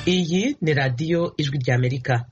iyi ni radiyo ijwi ry'amerika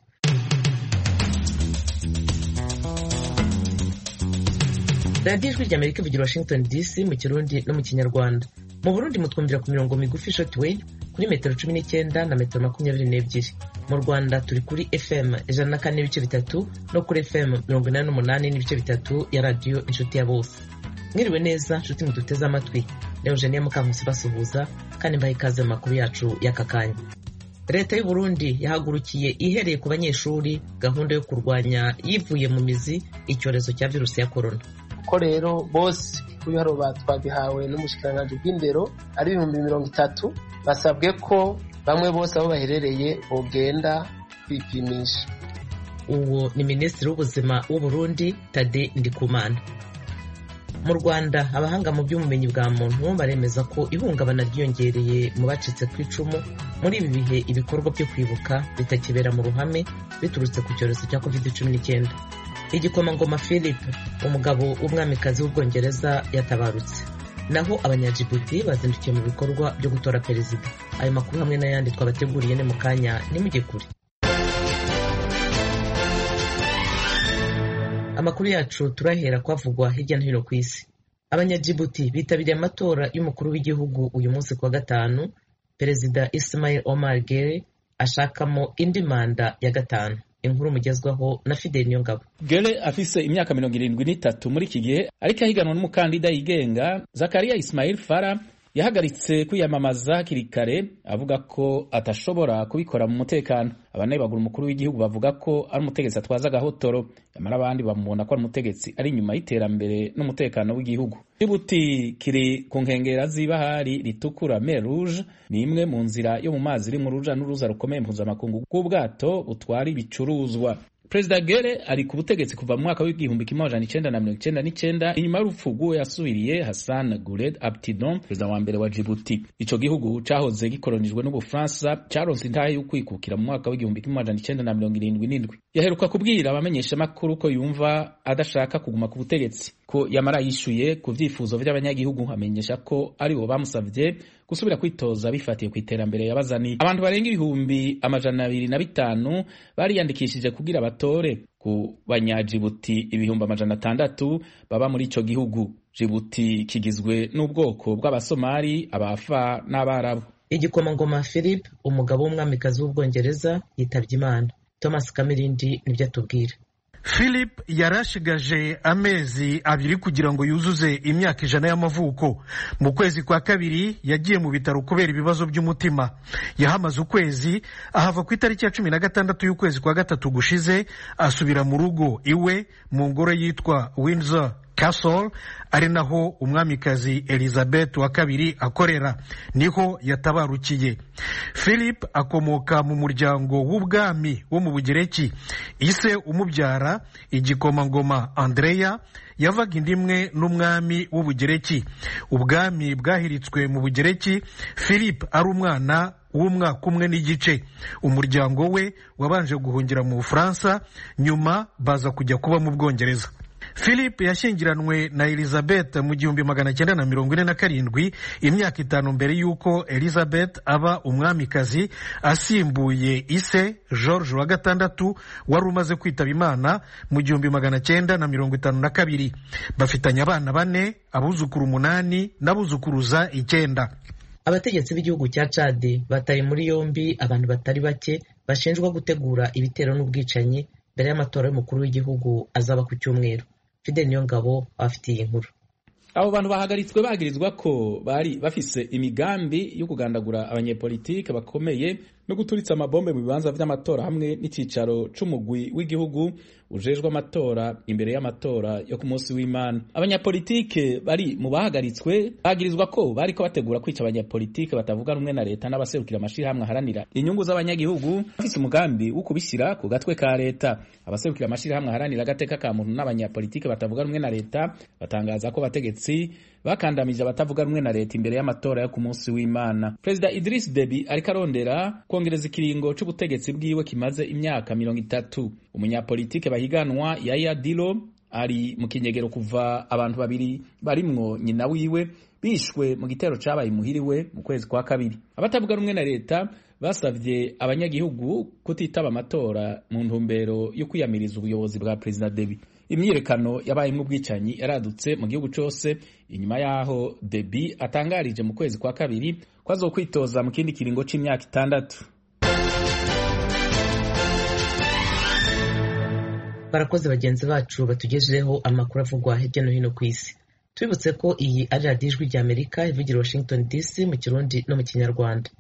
radiyo ijwi ry'amerika ivugira washington dc mu kirundi no mu kinyarwanda mu burundi mutwumvira ku mirongo migufi shortwave kuri metero cumi n'icyenda na metero makumyabiri n'ebyiri mu rwanda turi kuri fm ijana na kane n'ibice bitatu no kuri fm mirongo inani n'umunani n'ibice bitatu ya radiyo inshuti ya bose mwiriwe neza nshuti muduteze amatwi ni eugenia mukankusi basuhuza kandi mbaha ikaze mu makuru yacu y'aka kanya leta y'u burundi yahagurukiye ihereye ku banyeshuri gahunda yo kurwanya yivuye mu mizi icyorezo cya virusi ya korona ko rero bose kubiharo twabihawe n'umushikiranganji bw'indero ari ibihumbi mirongo itatu basabwe ko bamwe bose aho baherereye bogenda kwipimisha uwo ni minisitiri w'ubuzima w'u burundi tade ndikumana mu rwanda abahanga mu by'ubumenyi bwa muntu baremeza ko ihungabana ryiyongereye mu bacitse ku icumu muri ibi bihe ibikorwa byo kwibuka bitakibera mu ruhame biturutse ku cyorezo cya covid cumi n'icyenda igikomangoma philip umugabo w'umwamikazi w'ubwongereza yatabarutse naho abanyajibuti bazindukiye mu bikorwa byo gutora perezida ayo makuru hamwe n'ayandi twabateguriye ni mu kanya nimujye kure amakuru yacu turahera kwavugwa hirya no hino ku isi abanyajibuti bitabiriye amatora y'umukuru w'igihugu uyu munsi kuwa gatanu perezida ismail omar gere ashakamo indi manda ya gatanu inkuru mugezwaho na fideli niyongabo gere afise imyaka mirongo irindwi n'itatu muri iki gihe ariko ahiganwa n'umukandida yigenga zakariya ismail fara yahagaritse kwiyamamaza hakiri kare avuga ko atashobora kubikora mu mutekano abanebagura umukuru w'igihugu bavuga ko ari umutegetsi atwaza agahotoro nyamara abandi bamubona ko ari umutegetsi ari inyuma y'iterambere n'umutekano w'igihugu jibuti kiri ku nkengera z'ibahari ritukura mer rouge ni imwe mu nzira yo mu mazi iri mu ruja n'uruza rukomeye mpuzamakungu bw'ubwato butwara ibicuruzwa perezida gere ari ku butegetsi kuva mu mwaka w'igihumbi kimwe amajana icenda na mirongo icenda n'icenda inyuma y'urupfu rw'uwo yasubiriye hassan guled abtidon perezida wa mbere wa jibuti ico gihugu cahoze gikolonijwe n'ubufaransa caronse intahe y'ukwikukira mu mwaka w'igihumbi kimwe amajana icenda na mirongo irindwi n'indwi yaheruka kubwira abamenyeshamakuru ko yumva adashaka kuguma ku butegetsi ko yamara yishuye ku vyifuzo vy'abanyagihugu amenyesha ko ari bo bamusavye gusubira kwitoza bifatiye ku iterambere yabazaniye abantu barenga ibihumbi amajana abiri na bitanu bariyandikishije kugira batore ku banyajibuti ibihumbi amajana atandatu baba muri ico gihugu jibuti kigizwe n'ubwoko bw'abasomali abafa n'abarabu igikomangoma philip umugabo w'umwamikazi w'ubwongereza yitabye imana thomas kamirindi nibyo atubwira philip yarashigaje amezi abiri kugira ngo yuzuze imyaka ijana y'amavuko mu kwezi kwa kabiri yagiye mu bitaro kubera ibibazo by'umutima yahamaze ukwezi ahava ku itariki ya cumi na gatandatu y'ukwezi kwa gatatu gushize asubira mu rugo iwe mu ngoro yitwa windsor Castle ari naho umwamikazi Elizabeth wa kabiri akorera niho yatabarukiye Philip akomoka mu muryango w'ubwami wo mu Bugereki ise umubyara igikomangoma Andrea yavaga indimwe n'umwami w'ubugereki ubwami bwahiritswe mu bugereki Philip ari umwana w'umwaka umwe n'igice umuryango we wabanje guhungira mu Bufaransa nyuma baza kujya kuba mu Bwongereza philip yashyingiranwe na elizabeth mu gihumbi magana cyenda na mirongo ine na karindwi imyaka itanu mbere y'uko elizabeth aba umwamikazi asimbuye ise george wa gatandatu wari umaze kwitaba imana mu gihumbi magana cyenda na mirongo itanu na kabiri bafitanye abana bane abuzukuru umunani n'abuzukuruza icyenda abategetsi b'igihugu cya cadi bataye muri yombi abantu batari bake bashinjwa gutegura ibitero n'ubwicanyi mbere y'amatora y'umukuru w'igihugu azaba ku cyumweru fidel niyongabo abafitiye inkuru abo bantu bahagaritswe bagirizwa ko bari bafise imigambi yo kugandagura abanyepolitike bakomeye no guturitsa amabombe mu bibanza vy'amatora hamwe n'icicaro c'umugwi w'igihugu ujejwe amatora imbere y'amatora yo ku munsi w'imana abanyapolitike bari mu bahagaritswe bagirizwa ko bariko bategura kwica abanyapolitike batavuga rumwe na leta n'abaserukira amashirahamwe aharanira inyungu z'abanyagihugu bafise umugambi wo kubishyira ku gatwe ka leta abaserukira amashirahamwe aharanira agateka ka muntu n'abanyapolitike batavuga rumwe na leta batangaza ko bategetsi bakandamije abatavuga rumwe na leta imbere y'amatora yo ku munsi w'imana perezida idris debi ariko arondera kongereza ikiringo c'ubutegetsi bwiwe kimaze imyaka mirongo itatu umunyapolitike bahiganwa yaya dilo ari mu kinyegero kuva abantu babiri barimwo nyina wiwe bishwe mu gitero cabaye imuhiriwe mu kwezi kwa kabiri abatavuga rumwe na leta basavye abanyagihugu kutitaba amatora mu ntumbero yo kwiyamiriza ubuyobozi bwa perezida Deby imyiyerekano yabayemwo ubwicanyi yaradutse mu gihugu cose inyuma yaho Deby atangarije mu kwezi kwa kabiri ko azokwitoza mu kindi kiringo c'imyaka itandatu barakoze bagenzi bacu batugejejeho amakuru avugwa hirya no hino ku isi tubibutse ko iyi ari radiyo ijwi rya amerika ivugira washington dc mu kirundi no mu kinyarwanda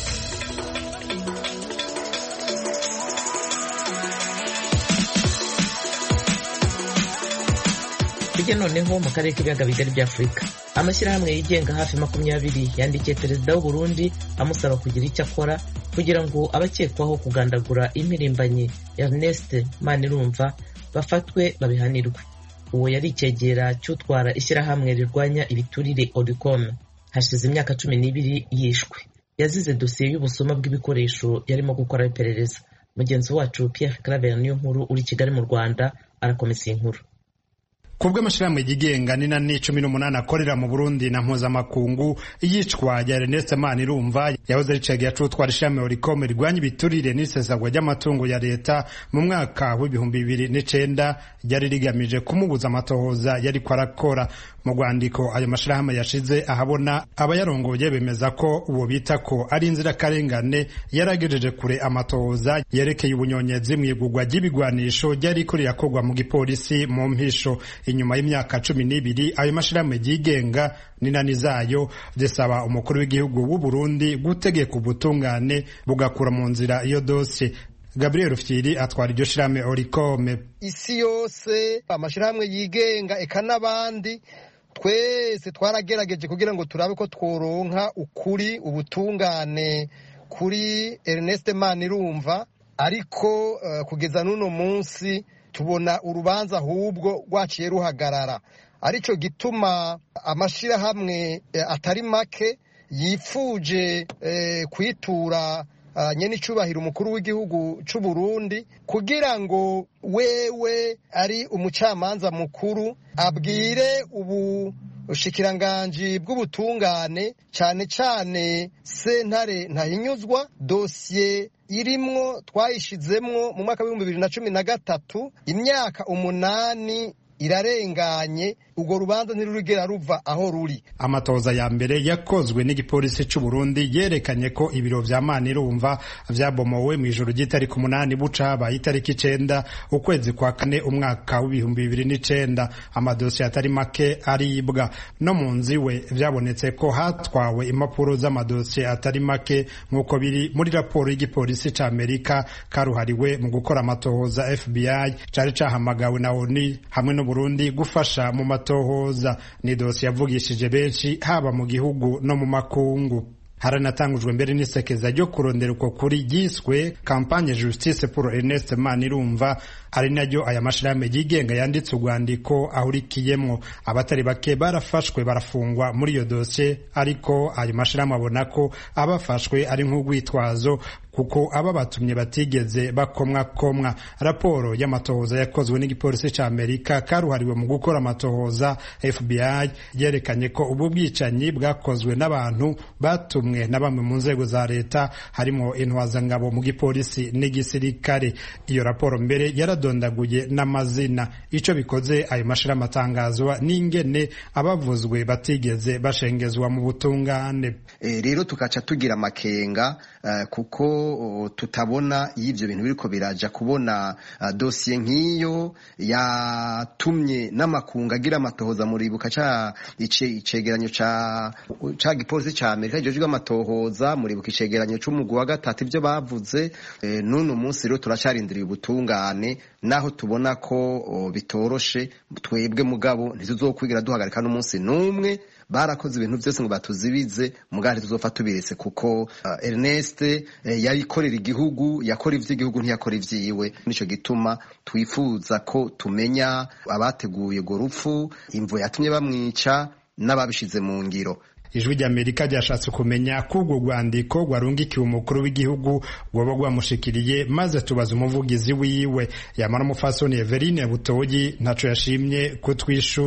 tujye noneho mu karere k'ibiyaga bigari bya afurika amashyirahamwe yigenga hafi makumyabiri yandikiye perezida w'u Burundi amusaba kugira icyo akora kugira ngo abakekwaho kugandagura impirimbanyi Ernest Manirumva bafatwe babihanirwe uwo yari icyegera cy'utwara ishyirahamwe rirwanya ibiturire Odicom hashize imyaka cumi n'ibiri yishwe yazize dosiye y'ubusuma bw'ibikoresho yarimo gukora iperereza mugenzi wacu Pierre Claver niyo nkuru uri Kigali mu Rwanda arakomeza iyi nkuru kubwo amashirahamwe yigenga ni na ni cumi n'umunani akorera mu Burundi na mpuzamakungu iyicwa rya Ernest Manirumva yahoze ari cegera c'utwara ishirahamwe Oricom rirwanya ibiturire n'isesagwa ry'amatungo ya leta mu mwaka w'ibihumbi bibiri n'icenda ryari rigamije kumubuza amatohoza yariko arakora mu rwandiko ayo mashirahamwe yashize ahabona abayarongoye bemeza ko uwo bita ko ari inzirakarengane yaragejeje kure amatohoza yerekeye ubunyonyezi mw'igurwa ry'ibigwanisho ryariko rirakorwa mu gipolisi mu mpisho inyuma y'imyaka cumi n'ibiri ayo mashirahamwe yigenga n'inani zayo zisaba umukuru w'igihugu w'u Burundi gutegeka ubutungane bugakura mu nzira iyo dosiye Gabriel Rufyiri atwara iryo shirahamwe Oricome isi yose amashirahamwe yigenga eka n'abandi twese twaragerageje kugira ngo turabe ko tworonka ukuri ubutungane kuri Ernest Manirumva ariko uh, kugeza n'uno munsi tubona urubanza ahubwo rwaciye ruhagarara aricyo gituma amashyirahamwe atari make yifuje kwitura nyine icyubahiro umukuru w'igihugu cy'u Burundi kugira ngo wewe ari umucamanza mukuru abwire ubu bushikiranganji bw'ubutungane cyane cyane sentare ntahinyuzwa dosiye irimwo twayishizemwo mu mwaka w'ibihumbi bibiri na cumi na gatatu imyaka umunani irarenganye urwo rubanza ntirurigera ruva aho ruri amatoza ya mbere yakozwe n'igipolisi cy'u Burundi yerekanye ko ibiro vya Manirumva vyabomowe mu ijoro ry'itariki umunani buca habaye itariki icenda ukwezi kwa kane umwaka w'ibihumbi bibiri n'icenda amadosiye atari make aribwa no mu nzu iwe vyabonetse ko hatwawe impapuro z'amadosiye atari make nk'uko biri muri raporo y'igipolisi ca Amerika karuhariwe mu gukora amatohoza FBI cari cahamagawe na ONU hamwe no Burundi gufasha mu matohoza ni dosiye yavugishije benshi haba mu gihugu no mu makungu haranatangujwe mbere n'isekeza ryo kurondera uko kuri ryiswe kampanye justice pour Ernest Manirumva ari naryo aya mashirahamwe yigenga yanditse urwandiko ahurikiyemwo abatari bake barafashwe barafungwa muri iyo dosiye ariko ayo mashirahamwe abona ko abafashwe ari nk'urwitwazo kuko aba batumye batigeze bakomwa komwa raporo y'amatohoza yakozwe n'igipolisi ca Amerika karuhariwe mu gukora amatohoza FBI yerekanye ko ubu bwicanyi bwakozwe n'abantu batumwe na bamwe mu nzego za leta harimo intwazangabo mu gipolisi n'igisirikare iyo raporo mbere yaradondaguye n'amazina ico bikoze ayo mashirahamwe atangazwa n'ingene abavuzwe batigeze bashengezwa mu butungane e, rero tukaca tugira amakenga uh, kuko tutabona iyo ibyo bintu biriko biraja kubona uh, dosiye nk'iyo yatumye n'amakungu agira amatohoza muribuka ca icegeranyo ca ca gipolisi ca Amerika kijejwe amatohoza muribuka icegeranyo c'umugwi wa gatatu ivyo bavuze e, n'uno munsi rero turacarindiriye ubutungane naho tubona ko o, bitoroshe twebwe mugabo ntituzokwigira duhagarika n'umunsi n'umwe barakoze ibintu byose ngo batuzibize mugari tuzofa tubiretse kuko uh, Ernest eh, yayikorera igihugu yakora ivy'igihugu ntiyakora ivyiwe nico gituma twifuza ko tumenya abateguye urwo rupfu imvo yatumye bamwica n'ababishize mu ngiro ijwi ry'amerika ryashatse kumenya ko urwo rwandiko rwarungikiwe umukuru w'igihugu rwoba rwamushikiriye maze tubaza umuvugizi wiwe yamara umufasoni everine butoyi ntaco yashimye kutwishura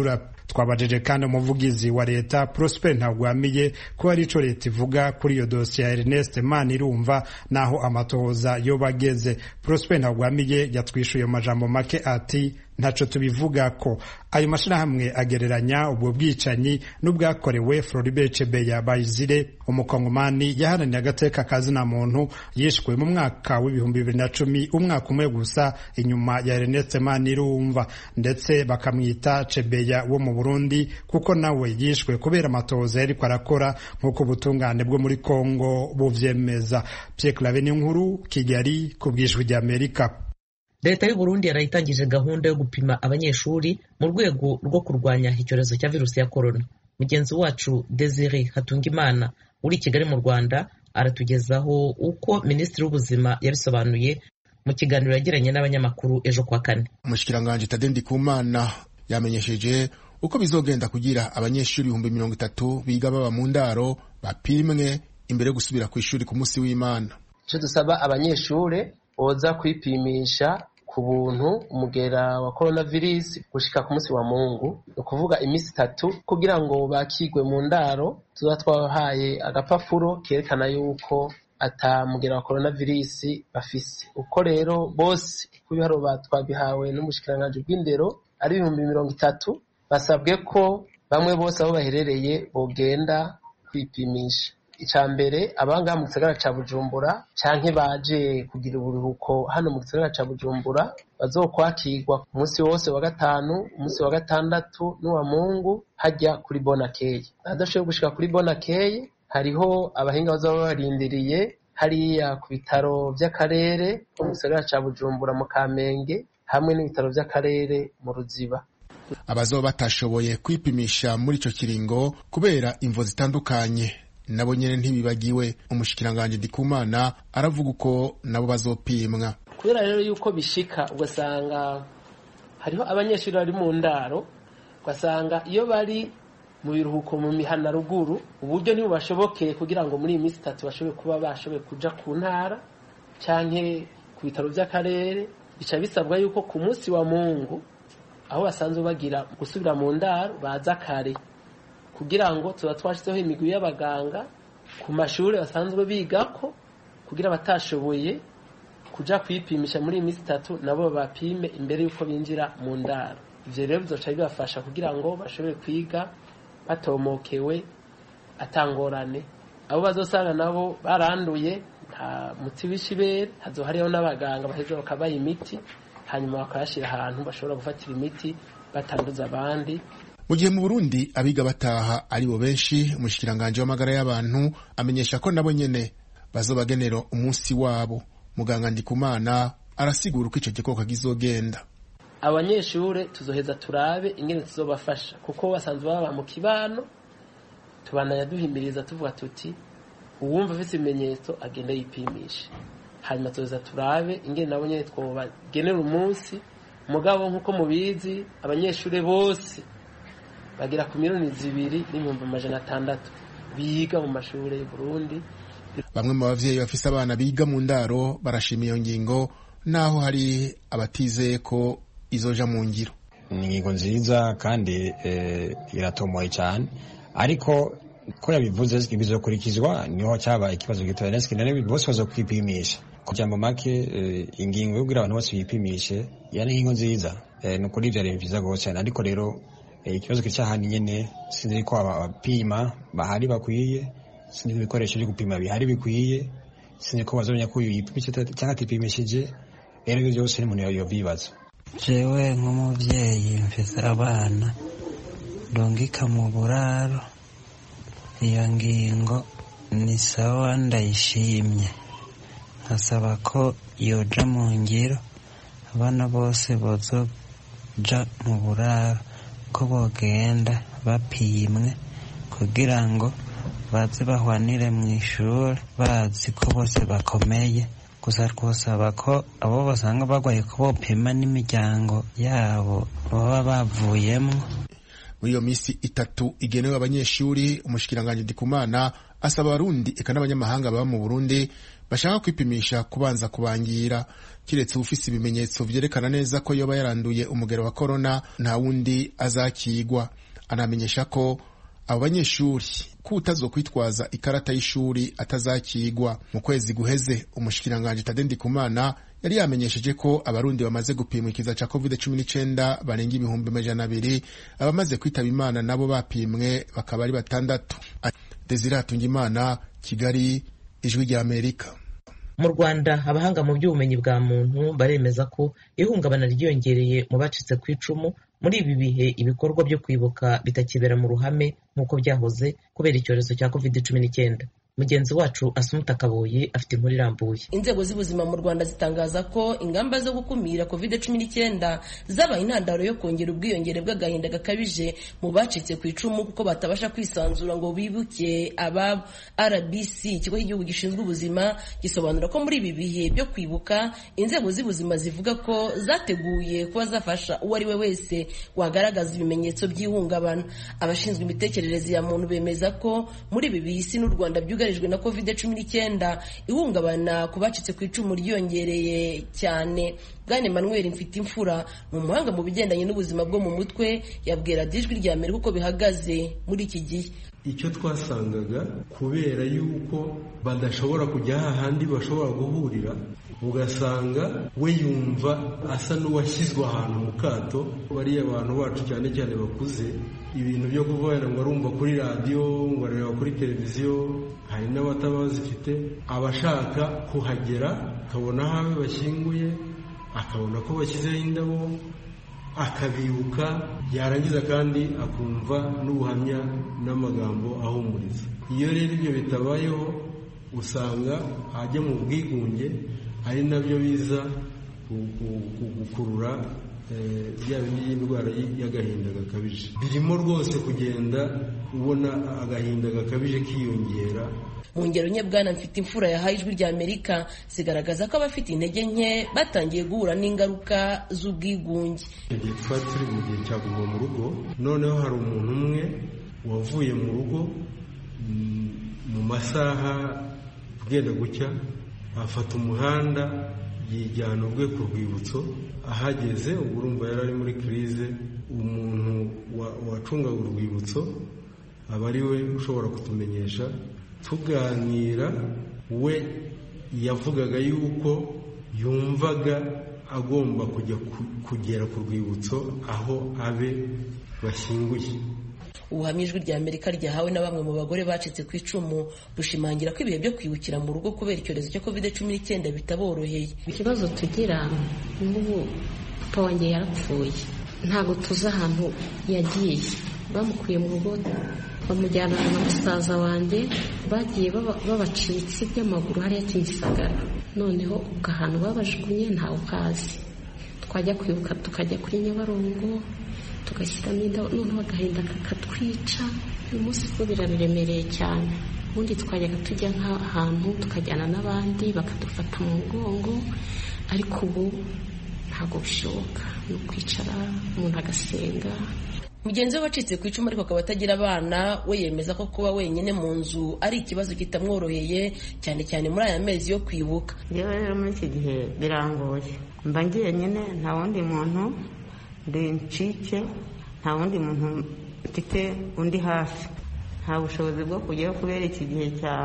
twabajije kandi umuvugizi wa leta prosper ntagwamiye ko ari ico leta ivuga kuri iyo dosiye ya ernest manirumva naho amatohoza yoba ageze prosper ntagwamiye yatwishuye mu majambo make ati ntaco tubivuga ko ayo mashirahamwe agereranya ubwo bwicanyi n'ubwakorewe Floribert Chebeya Bayizire umukongomani yaharaniye agateka kazina muntu yishwe mu mwaka w'ibihumbi bibiri na cumi umwaka umwe gusa inyuma ya Ernest Manirumva ndetse bakamwita Chebeya wo mu Burundi kuko nawe yishwe kubera amatohoza yariko arakora nk'uko ubutungane bwo muri Kongo buvyemeza Pierre Claver Nkuru Kigali ku bw'ijwi ry'Amerika leta y'u Burundi yarayitangije gahunda yo gupima abanyeshuri mu rwego rwo kurwanya icyorezo cya virusi ya korona mugenzi wacu Desire Hatungimana uri i Kigali mu Rwanda aratugezaho uko minisitiri w'ubuzima yabisobanuye mu kiganiro yagiranye n'abanyamakuru ejo kwa kane umushikiranganji Tade Ndikumana yamenyesheje uko bizogenda kugira abanyeshuri ibihumbi mirongo itatu biga baba mu ndaro bapimwe imbere yo gusubira ku ishuri ku munsi w'Imana icyo dusaba abanyeshuri boza kwipimisha ku buntu umugera wa coronavirus gushika ku munsi wa mungu ni ukuvuga iminsi itatu kugira ngo bakigwe mu ndaro tuba twahaye agapapuro kerekana yuko ata mugera wa coronavirus bafise uko rero bose ku biharuro twabihawe n'umushikiranganji bw'indero ari ibihumbi mirongo itatu basabwe ko bamwe bose aho baherereye bogenda kwipimisha icya mbere abangaha mu gisagara cya bujumbura canke baje kugira uburuhuko hano mu gisagara cya bujumbura bazokwakirwa ku munsi wose wa gatanu umunsi wa gatandatu n'uwa mungu hajya kuri bonakeye adashoboye gushika kuri bonakeye hariho abahinga bazaba barindiriye hariya ku bitaro by'akarere ko mu gisagara cya bujumbura mu kamenge hamwe n'ibitaro by'akarere mu ruziba abazoba batashoboye kwipimisha muri ico kiringo kubera imvo zitandukanye nabo nyene ntibibagiwe umushikiranganji Ndikumana aravuga uko nabo bazopimwa kubera rero yuko bishika ugasanga hariho abanyeshuri bari mu ndaro ugasanga iyo bari mu biruhuko mu mihana ruguru uburyo ntibubashobokeye kugira ngo muri iyi minsi itatu bashobore kuba bashoboye kuja ku ntara canke ku bitaro by'akarere bica bisabwa yuko ku munsi wa mungu aho basanzwe bagira gusubira mu ndaro baza kare kugira ngo tuba twashyizeho imigwi y'abaganga ku mashuri basanzwe bigako kugira abatashoboye kuja kwipimisha muri iyi minsi itatu nabo bapime imbere y'uko binjira mu ndaro ivyo rero bizoca bibafasha kugira ngo bashobore kwiga batomokewe atangorane abo bazosanga nabo baranduye nta muti w'ishibere hazo hariho n'abaganga baheza bakabaha imiti hanyuma bakayashyira ahantu bashobora gufatira imiti batanduza abandi mu gihe mu burundi abiga bataha ari bo benshi umushikiranganji w'amagara y'abantu amenyesha ko nabo nyene bazobagenera umunsi wabo muganga ndikumana arasigura uko ico gikoko kizogenda abanyeshure tuzoheza turabe ingene tuzobafasha kuko basanzwe baba mu kibano tubananya duhimiriza tuvuga tuti uwumva afite ibimenyetso agende yipimishe hanyuma tuzoheza turabe ingene nabo nyene twobagenera umunsi mugabo nk'uko mubizi abanyeshure bose bagera ku miliyoni zibiri n'ibihumbi amajana atandatu biga mu mashuri y'u Burundi bamwe mu bavyeyi bafise abana biga mu ndaro barashima iyo ngingo naho hari abatizeye ko izoja mu ngiro ni ingingo nziza kandi iratomoye cyane ariko ko yabivuze bizokurikizwa niho cyaba ikibazo gitoya none bose baza kwipimisha ku jambo make ingingo yo kugira abantu bose bipimishe yani ingingo nziza ni ukuri ivyo ari vyiza gose cyane ariko rero ikibazo kiri nyene sinzi ko abapima bahari bakwiye sinzi ibikoresho byo gupima bihari bikwiye sinzi ko bazomenya ko uyu yipimisha cyangwa atipimishije rero ibyo byose n'umuntu yovyibaza jewe nk'umuvyeyi mfise abana ndungika mu buraro iyo ngingo ni sawa ndayishimye nkasaba ko yoja mu ngiro abana bose bozoja mu buraro ko bogenda bapimwe kugira ngo baze bahwanire mu ishuri bazi ko bose bakomeye gusa twosaba ko abo basanga barwaye ko bopima n'imiryango yabo baba bavuyemo muri iyo minsi itatu igenewe abanyeshuri umushikiranganji ndikumana asaba abarundi eka n'abanyamahanga baba mu burundi bashaka kwipimisha kubanza kubangira kiretse ufise ibimenyetso vyerekana neza ko yoba yaranduye umugero wa korona nta wundi azakigwa anamenyesha ko abo banyeshuri ko utazokwitwaza ikarata y'ishuri atazakigwa mu kwezi guheze umushikiranganji Tade Ndikumana yari yamenyesheje ko abarundi bamaze gupimwa ikiza ca covid cumi n'icenda barenga ibihumbi amajana abiri abamaze kwitaba imana nabo bapimwe bakaba ari batandatu Desire Hatungimana Kigali ijwi rya Amerika mu rwanda abahanga mu by'ubumenyi bwa muntu baremeza ko ihungabana ryiyongereye mu bacitse ku icumu muri ibi bihe ibikorwa byo kwibuka bitakibera mu ruhame nk'uko byahoze kubera icyorezo cya covid cumi n'icyenda mugenzi wacu asumuta kaboye afite inkuru irambuye inzego z'ubuzima mu rwanda zitangaza ko ingamba zo gukumira covid cumi n'icyenda zabaye intandaro yo kongera ubwiyongere bw'agahinda gakabije mu bacitse ku icumu kuko batabasha kwisanzura ngo bibuke ababo rbc ikigo cy'igihugu gishinzwe ubuzima gisobanura ko muri ibi bihe byo kwibuka inzego z'ubuzima zivuga ko zateguye kuba zafasha uwo ari we wese wagaragaza ibimenyetso by'ihungabana abashinzwe imitekerereze ya muntu bemeza ko muri ibi bihe isi n'u rwanda byugarijwe na covid cumi n'icyenda ihungabana ku bacitse ku icumu ryiyongereye cyane bwana emmanuel mfite imfura ni umuhanga mu bigendanye n'ubuzima bwo mu mutwe yabwira ijwi rya mbere uko bihagaze muri iki gihe icyo twasangaga kubera yuko badashobora kujya hahandi bashobora guhurira ugasanga we yumva asa n'uwashyizwe ahantu mu kato bariya abantu bacu cyane cyane bakuze ibintu byo kuvuga ngo arumva kuri radiyo ngo areba kuri televiziyo hari n'abataba bazifite abashaka kuhagera akabona aho abe bashyinguye akabona ko bashyizeho indabo akabibuka yarangiza kandi akumva n'ubuhamya n'amagambo ahumuriza iyo rero ibyo bitabayeho usanga ajya mu bwigunge ari nabyo biza gukurura bya bindi y'indwara y'agahinda gakabije birimo rwose kugenda ubona agahinda gakabije kiyongera mu ngero nke bwana mfite imfura yahaye ijwi rya amerika zigaragaza ko abafite intege nke batangiye guhura n'ingaruka z'ubwigunge igihe twari turi mu gihe cya guma mu rugo noneho hari umuntu umwe wavuye mu rugo mu masaha bwenda gucya afata umuhanda yijyana ubwe ku rwibutso ahageze ubwo urumva yari ari muri kirize umuntu wacungaga urwibutso aba ari we ushobora kutumenyesha tuganira we yavugaga yuko yumvaga agomba kujya kugera ku rwibutso aho abe bashyinguye ubuhamya ijwi rya amerika ryahawe na bamwe mu bagore bacitse ku icumu bushimangira ko ibihe byo kwibukira mu rugo kubera icyorezo cya covid cumi n'icyenda bitaboroheye ikibazo tugira nk'ubu papa wanjye yarapfuye ntabwo tuzi ahantu yagiye bamukuye mu rugo bamujyana na musaza wanjye bagiye babacitse by'amaguru hariya kimisagara noneho ubwo ahantu babajugunye ntawe uhazi twajya kwibuka tukajya kuri nyabarongo tugashyiramo indabo noneho agahinda kakatwica uyu munsi ko birabiremereye cyane ubundi twajyaga tujya nk'ahantu tukajyana n'abandi bakadufata mu mugongo ariko ubu ntabwo bishoboka ni ukwicara umuntu agasenga mugenzi we wacitse ku icumu ariko akaba atagira abana we yemeza ko kuba wenyine mu nzu ari ikibazo kitamworoheye cyane cyane muri aya mezi yo kwibuka rero rero muri iki gihe birangoye mba ngiye nyine nta wundi muntu ndi ncike nta wundi muntu mfite undi hafi nta bushobozi bwo kujyayo kubera iki gihe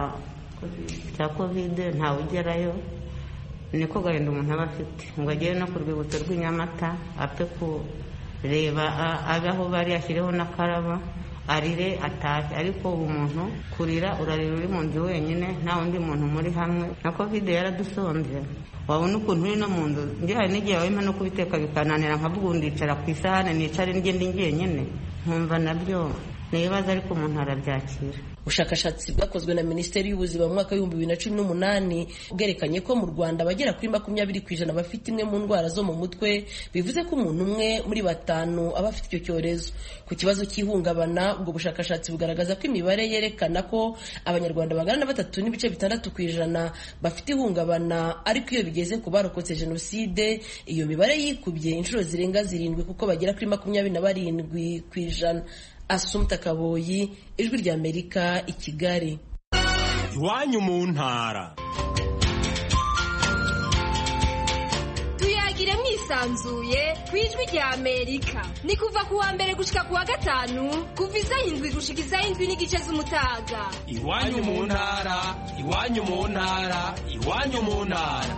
cya kovide ntawe ugerayo niko gahinda umuntu aba afite ngo agere no ku rwibutso rw'inyamata apfe kureba abe aho bari ashyireho n'akaraba arire atashye ariko ubu muntu kurira urarira uri mu nzu wenyine nta wundi muntu muri hamwe na kovide yaradusonze wabona ukuntu uri no mu nzu njye n'igihe wema no kubiteka bikananira nkavuga ndicara ku isahane nicare ngende njyenyine nkumva nabyo ni ibibazo ariko umuntu arabyakira ubushakashatsi bwakozwe na minisiteri y'ubuzima mu mwaka w'ibihumbi bibiri na cumi n'umunani bwerekanye ko mu rwanda abagera kuri makumyabiri ku ijana bafite imwe mu ndwara zo mu mutwe bivuze ko umuntu umwe muri batanu aba afite icyo cyorezo ku kibazo cy'ihungabana ubwo bushakashatsi bugaragaza ko imibare yerekana ko abanyarwanda bagana na batatu n'ibice bitandatu ku ijana bafite ihungabana ariko iyo bigeze ku barokotse jenoside iyo mibare yikubye inshuro zirenga zirindwi kuko bagera kuri makumyabiri na barindwi ku ijana asumta kaboyi ijwi ry'amerika i kigali iwanyu mu ntara tuyagire mwisi yisanzuye ku ijwi rya amerika ni kuva ku wa mbere gushika ku wa gatanu kuva isaha indwi gushika isaha indwi n'igice z'umutaga iwanyu mu ntara iwanyu mu ntara iwanyu mu ntara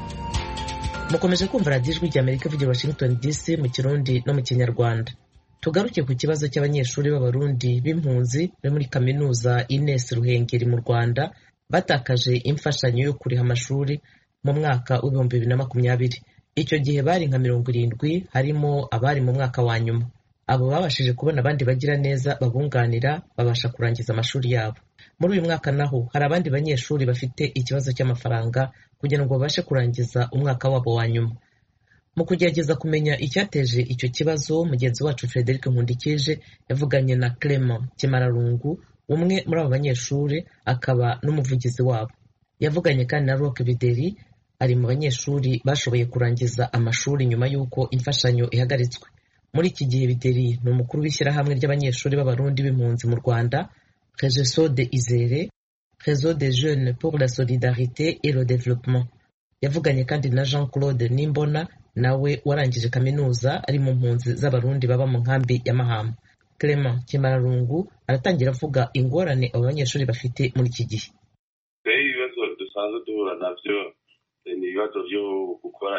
mukomeje kumva radiyo ijwi rya amerika ivugira washington dc mu kirundi no mu kinyarwanda tugaruke ku kibazo cy'abanyeshuri b'abarundi b'impunzi bari muri kaminuza ines ruhengeri mu rwanda batakaje imfashanyo yo kuriha amashuri mu mwaka w'ibihumbi bibiri na makumyabiri icyo gihe bari nka mirongo irindwi harimo abari mu mwaka wa nyuma abo babashije kubona abandi bagira neza babunganira babasha kurangiza amashuri yabo muri uyu mwaka naho hari abandi banyeshuri bafite ikibazo cy'amafaranga kugira ngo babashe kurangiza umwaka wabo wa nyuma mu kugerageza kumenya icyateje icyo kibazo mugenzi wacu frederic nkundikije yavuganye na clement kimararungu umwe muri abo banyeshuri akaba n'umuvugizi wabo yavuganye kandi na rock bideri ari mu banyeshuri bashoboye kurangiza amashuri nyuma y'uko imfashanyo ihagaritswe muri iki gihe bideri ni umukuru w'ishyirahamwe ry'abanyeshuri b'abarundi b'impunzi mu rwanda regeso de izere réseau des jeunes pour la solidarité et le développement yavuganye kandi na jean claude nimbona nawe warangije kaminuza ari mu mpunzi z'abarundi baba mu nkambi ya mahama clement kimararungu aratangira avuga ingorane abo banyeshuri bafite muri iki gihe ibibazo dusanzwe duhura nabyo ni ibibazo byo gukora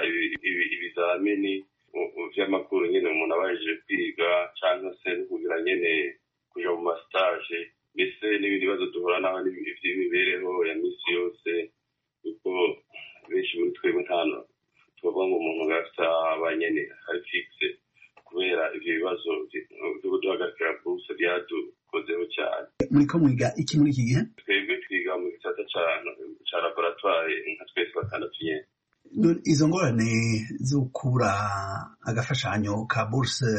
ibizamini by'amakuru nyine umuntu abajije kwiga cyangwa se kugira nyine kujya mu masitaje mbese n'ibindi bibazo duhura naho by'imibereho ya minsi yose kuko benshi muri twebwe nta tuvuga ngo umuntu afite abanyene ari fixe kubera ibyo bibazo byo guhagarikira buruse byadukozeho cyane muri ko mwiga iki muri iki gihe twebwe twiga mu gisata cya laboratwari nka twese batandatu nyine izo ngorane zo kubura agafashanyo ka buruse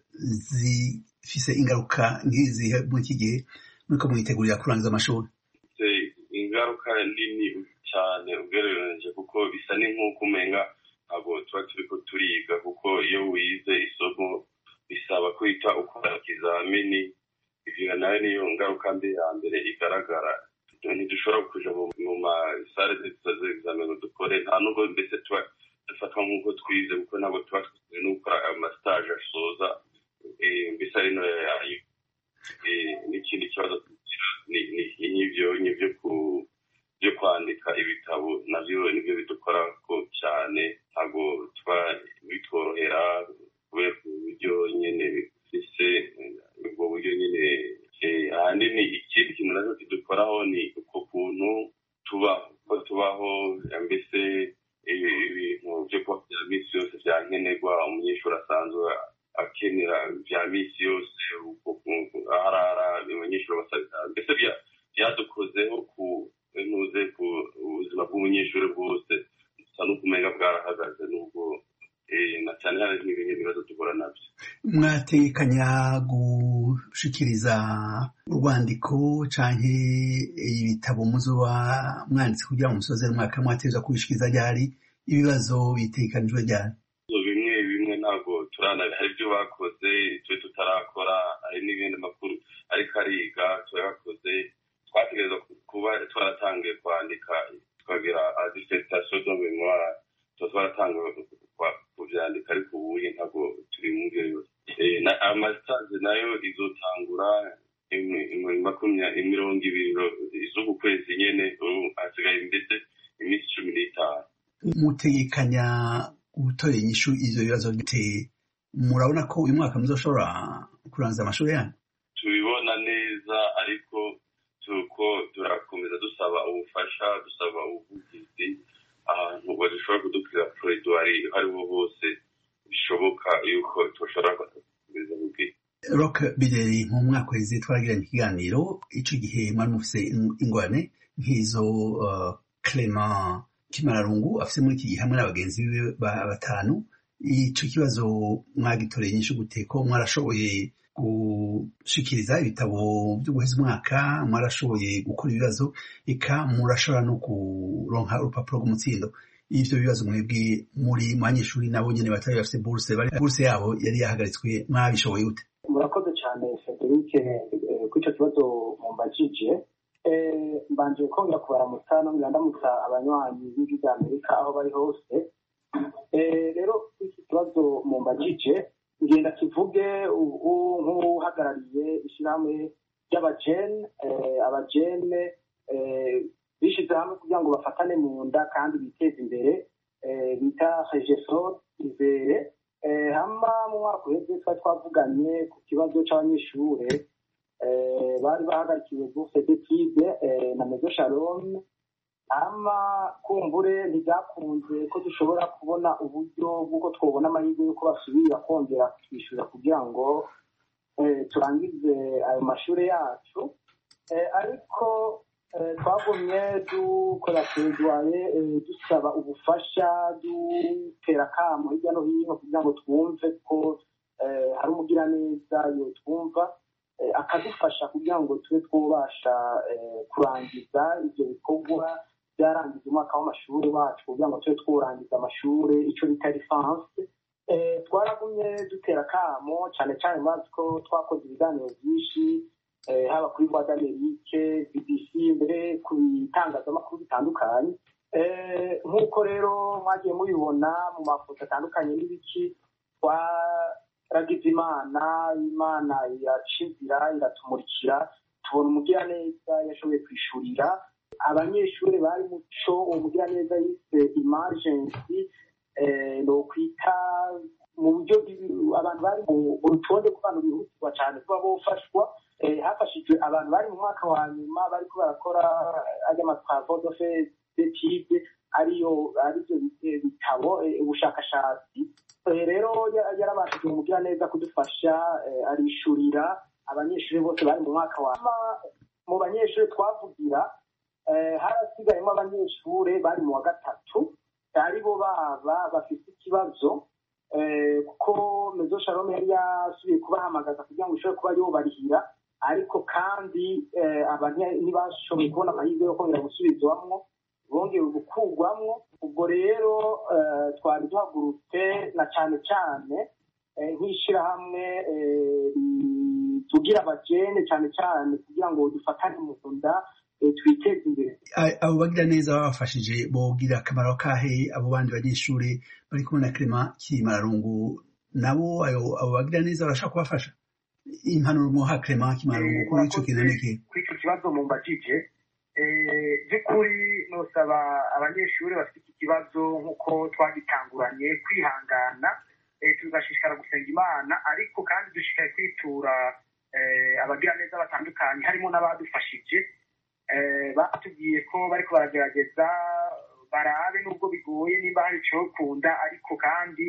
zifise ingaruka nk'izihe muri iki gihe muri ko mwitegurira kurangiza amashuri ingaruka nini cyane ugereranije kuko bisa ni nk'uko umenga ntabwo tuba turi ko turiga kuko iyo wize isomo bisaba kwita ukora ikizamini ibyo nayo niyo ngaruka mbi ya mbere igaragara ntidushobora kuja mu masare z'examen dukore nta nubwo mbese tuba dufatwa nk'uko twize kuko ntabwo tuba twize no gukora amastage asoza mbese ari no yayo n'ikindi kibazo n'ibyo n'ibyo ku byo kwandika ibitabo nabyo nibyo bidukora ko cyane ntabwo tuba bitworohera kubera uburyo nyine bifise ubwo buryo nyine ahanini ikindi kintu nacyo kidukoraho ni uko kuntu tuba ko tubaho mbese ibintu byo kuba bya minsi yose byankenerwa umunyeshuri asanzwe akenera bya minsi yose aharara abanyeshuri basabira mbese byadukozeho ku ntuze ku buzima bw'umunyeshuri bwose gusa n'ukumenya bwarahagaze n'ubwo na cyane cyane n'ibindi bibazo duhura nabyo mwatekanya gushikiriza urwandiko canke ibitabo muzoba mwanditse kugira ngo musoze umwaka mwateza kubishikiriza ryari ibibazo bitekanijwe ryari bimwe bimwe ntabwo turana hari ibyo bakoze twe tutarakora hari n'ibindi makuru ariko ariga turayakoze twategereza kuba twaratangiye kwandika tukagira dissertation de memoire tuba twaratangiye kuvyandika ariko ubuye ntabwo turi mu ngero yose amasitaje nayo izotangura mirongo ibiri z'uku kwezi nyene hasigaye mbese iminsi cumi n'itanu mutegekanya gutorera inyishu ivyo bibazo bite murabona ko uyu mwaka muzoshobora kurangiza amashuri yanyu tubibona neza ariko tuko turakomeza dusaba ubufasha dusaba ubuvugizi ahantu badashobora kudukira proridwari hariho hose bishoboka yuko tushobora kukomeza kubwira rock bideri mu mwaka weze twaragiranye ikiganiro ico gihe mwari mufise ingorane nk'izo uh, clement kimararungu afise muri iki gihe hamwe n'abagenzi biwe batanu ico kibazo mwagitoreye nyinshi gute ko mwarashoboye gushikiriza ibitabo byo guheza umwaka mwarashoboye gukora ibibazo eka murashobora no kuronka urupapuro rw'umutsindo ivyo bibazo mwebwe muri mu banyeshuri nabo nyene batari bafise buruse buruse yabo yari yahagaritswe mwabishoboye gute murakoze cyane frederic kuri icyo kibazo mumbajije mbanje kongera kubaramutsa nongera ndamutsa abanywanyi b'ijwi rya amerika aho bari hose rero iki ikibazo mu mbagije ngenda kivuge ubu nk'uhagarariye ishyirahamwe ry'abajene abajene bishyize hamwe kugira ngo bafatane mu nda kandi biteze imbere bita regesor izere hama mu mwaka uheze twari twavuganye ku kibazo cy'abanyeshuri bari bahagarikiwe bourse d'étude na mezo shalom hama kumbure ntibyakunze ko dushobora kubona uburyo bw'uko twabona amahirwe y'uko basubira kongera kutwishyura kugira ngo turangize ayo mashuri yacu ariko twagumye dukora teredwaye dusaba ubufasha dutera akamo hirya no hino kugira ngo twumve ko hari umugiraneza yo twumva akadufasha kugira ngo tube twubasha kurangiza ibyo bikorwa byarangiza umwaka w'amashuri wacu kugira ngo tube twurangiza amashuri icyo bita lisansi twaragumye dutera akamo cyane cyane mazi ko twakoze ibiganiro byinshi haba kuri voix d'amerique bbc mbere ku bitangazamakuru bitandukanye nk'uko rero mwagiye mubibona mu mafoto atandukanye n'ibiki twaragize imana imana iracizira iratumurikira tubona umugiraneza yashoboye kwishurira abanyeshuri bari muco uwo mugiraneza yise emergency ni ukwita mu buryo abantu bari mu rutonde rw'abantu bihutirwa cyane kuba bofashwa hafashijwe abantu bari mu mwaka wa nyuma bariko barakora ajya amatwavo dofe detide ariyo aribyo bitabo ubushakashatsi rero yarabashije umugira neza kudufasha arishurira abanyeshuri bose bari mu mwaka wa mu banyeshuri twavugira harasigayemo abanyeshuri bari mu wa gatatu ari bo baba bafite ikibazo kuko mezo shalom yari yasubiye kubahamagaza kugira ngo ishobore kuba yobarihira ariko kandi ntibashoboye kubona amahirwe yo kongera gusubizwamwo bongeye gukurwamwo ubwo rero twari duhagurutse na cyane cyane nk'ishyirahamwe tugira abajene cyane cyane kugira ngo dufatane mu nda twiteze imbere abo bagira neza babafashije bogira akamaro kahe abo bandi banyeshuri bari kumwe na kirema kimararungu nabo abo bagira neza barashaka kubafasha impanuro muha kirema kimararungu kuri ico kintu niki kuri icyo kibazo mu mbajije by'ukuri nosaba abanyeshuri bafite iki kibazo nk'uko twagitanguranye kwihangana tugashishikara gusenga imana ariko kandi dushishikaye kwitura abagira neza batandukanye harimo n'abadufashije batubwiye ko bariko baragerageza barabe nubwo bigoye nimba hari icokunda ariko kandi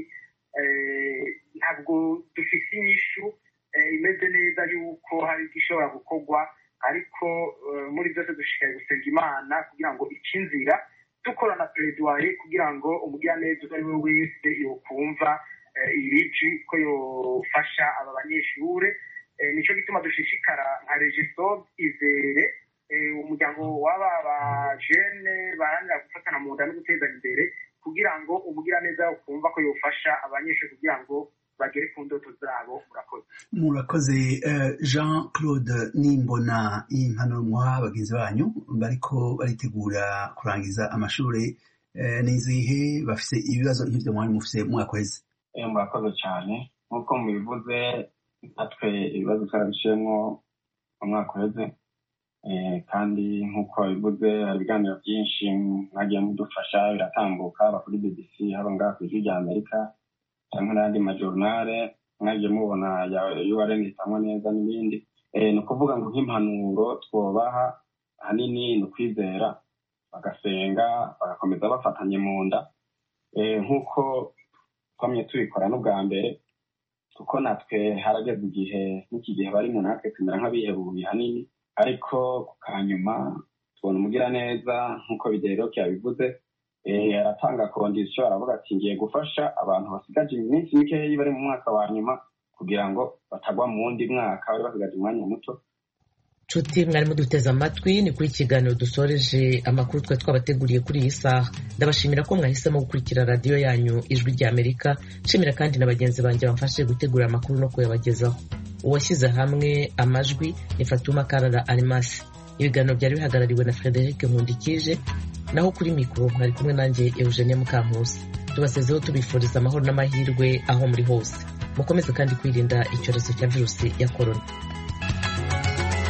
ntabwo dufite inyishu imeze neza yuko hari igishobora gukorwa ariko muri byose dushishikaye gusenga imana kugira ngo ice inzira dukorana pereduwaye kugira ngo umugiraneza uwo ari we wese yokumva iriji ko yofasha aba banyeshure nicyo gituma dushishikara nka regisode izere umuryango w'aba bajene baharanira gufatana mu nda no gutezanya imbere kugira ngo umugiraneza ukumva ko yofasha abanyeshuri kugira ngo bagere ku ndoto zabo murakoze murakoze jean claude nimbona impanuro muha bagenzi banyu bariko baritegura kurangiza amashuri n'izihe bafise ibibazo nk'ivyo mwari mufise mwaka weze murakoze cyane nk'uko mubivuze natwe ibibazo twarabiciyemo mu mwaka uheze kandi nk'uko bivuze hari ibiganiro byinshi mwagiye mudufasha biratambuka haba kuri bbc haba ngaha ku ijwi rya amerika cyangwa n'ayandi majorunare mwagiye mubona urn itangwa neza n'ibindi ni ukuvuga ngo nk'impanuro twobaha ahanini ni ukwizera bagasenga bagakomeza bafatanye mu nda nk'uko twamye tubikora n'ubwa mbere kuko natwe harageze igihe n'iki gihe bari mu natwe tumera nk'abihebuye hanini ariko ku kanyuma tubona umugiraneza nk'uko bigeroke yabivuze aratanga kondisiyo aravuga ati ngiye gufasha abantu basigaje iminsi mikeya bari mu mwaka wa nyuma kugira ngo batagwa mu wundi mwaka bari basigaje umwanya muto nshuti mwarimu duteze amatwi ni kuri ikiganiro dusoreje amakuru twari twabateguriye kuri iyi saha ndabashimira ko mwahisemo gukurikira radiyo yanyu ijwi rya amerika nshimira kandi na bagenzi banjye bamfashije gutegura amakuru no kuyabagezaho uwashyize hamwe amajwi ni fatuma karara arimasi ibiganiro byari bihagarariwe na frederic nkundikije naho kuri mikoro mwari kumwe nanjye eugenia mukankusi tubasezeho tubifuriza amahoro n'amahirwe aho muri hose mukomeze kandi kwirinda icyorezo cya virusi ya korona